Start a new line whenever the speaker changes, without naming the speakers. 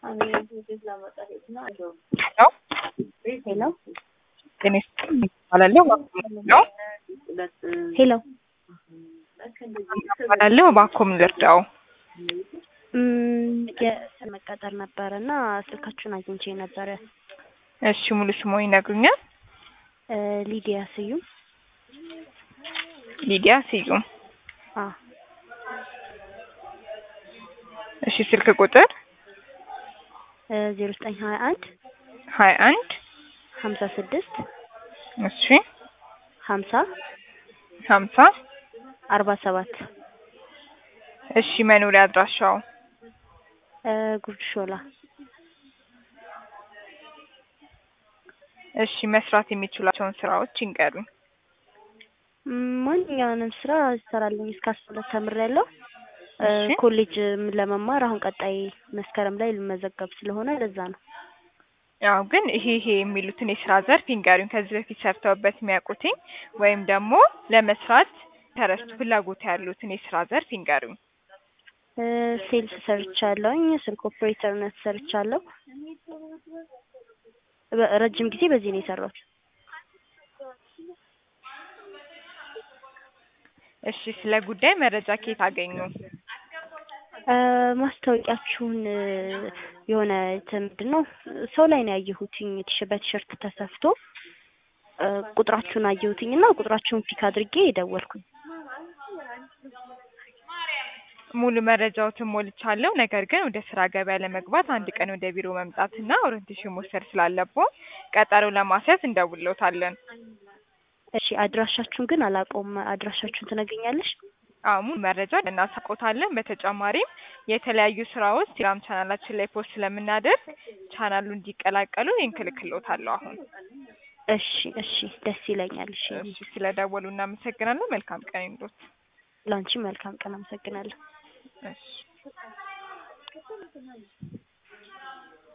ሄሎ
ጤና ይስጥልኝ እባላለሁ ነው
ሄሎ
እባላለሁ እባክዎ ምን ልርዳው?
እም የስራ መቀጠር ነበረ እና ስልካችሁን አግኝቼ ነበረ።
እሺ ሙሉ ስሞ ይነግሩኛል?
እ ሊዲያ ስዩም።
ሊዲያ ስዩም።
አ
እሺ ስልክ ቁጥር
ዜሮ ዘጠኝ ሀያ አንድ
ሀያ አንድ
ሀምሳ ስድስት
እሺ
ሀምሳ
ሀምሳ
አርባ ሰባት
እሺ መኖሪያ አድራሻው
እ ጉርድ ሾላ።
እሺ መስራት የሚችሏቸውን ስራዎች ይንገሩኝ።
እም ማንኛውንም ስራ እሰራለሁ እስከ አስራ ሁለት ተምሬያለሁ። እ
እሺ።
ኮሌጅ ለመማር አሁን ቀጣይ መስከረም ላይ ልመዘገብ ስለሆነ ለዛ ነው።
ያው ግን ይሄ ይሄ የሚሉትን የስራ ዘርፍ ይንገሩኝ። ከዚህ በፊት ሰርተውበት የሚያውቁትኝ ወይም ደግሞ ለመስራት ተረስቶ ፍላጎት ያሉትን የስራ ዘርፍ ይንገሩኝ።
እ ሴልስ ሰርቻለሁኝ። ስልክ ኦፕሬተርነት ሰርቻለሁ። በ- ረጅም ጊዜ በዚህ ነው የሰራሁት።
እሺ ስለ ጉዳይ መረጃ ከየት አገኙ?
እ ማስታወቂያችሁን እ የሆነ እንትን ምንድን ነው ሰው ላይ ነው ያየሁትኝ ቲሸ- በቲሸርት ተሰፍቶ እ ቁጥራችሁን አየሁትኝ እና ቁጥራችሁን ፒክ አድርጌ ደወልኩኝ።
ሙሉ መረጃዎትን ሞልቻለሁ። ነገር ግን ወደ ስራ ገበያ ለመግባት አንድ ቀን ወደ ቢሮ መምጣትና ኦሪንቴሽን መውሰድ ስላለብዎ ቀጠሮ ለማስያዝ እንደውልዎታለን።
እሺ አድራሻችሁን ግን አላውቀውም። አድራሻችሁን ትነግሪኛለሽ?
አዎ ሙሉ መረጃ እናሳውቅዎታለን። በተጨማሪም የተለያዩ ስራዎች ቴሌግራም ቻናላችን ላይ ፖስት ስለምናደርግ ቻናሉ እንዲቀላቀሉ ሊንክ እልክልዎታለሁ አሁን።
እሺ እሺ ደስ ይለኛል። እሺ
እሺ ስለደወሉ እናመሰግናለን። መልካም ቀን ይሁንልዎት።
ላንቺ መልካም ቀን። አመሰግናለሁ።
እሺ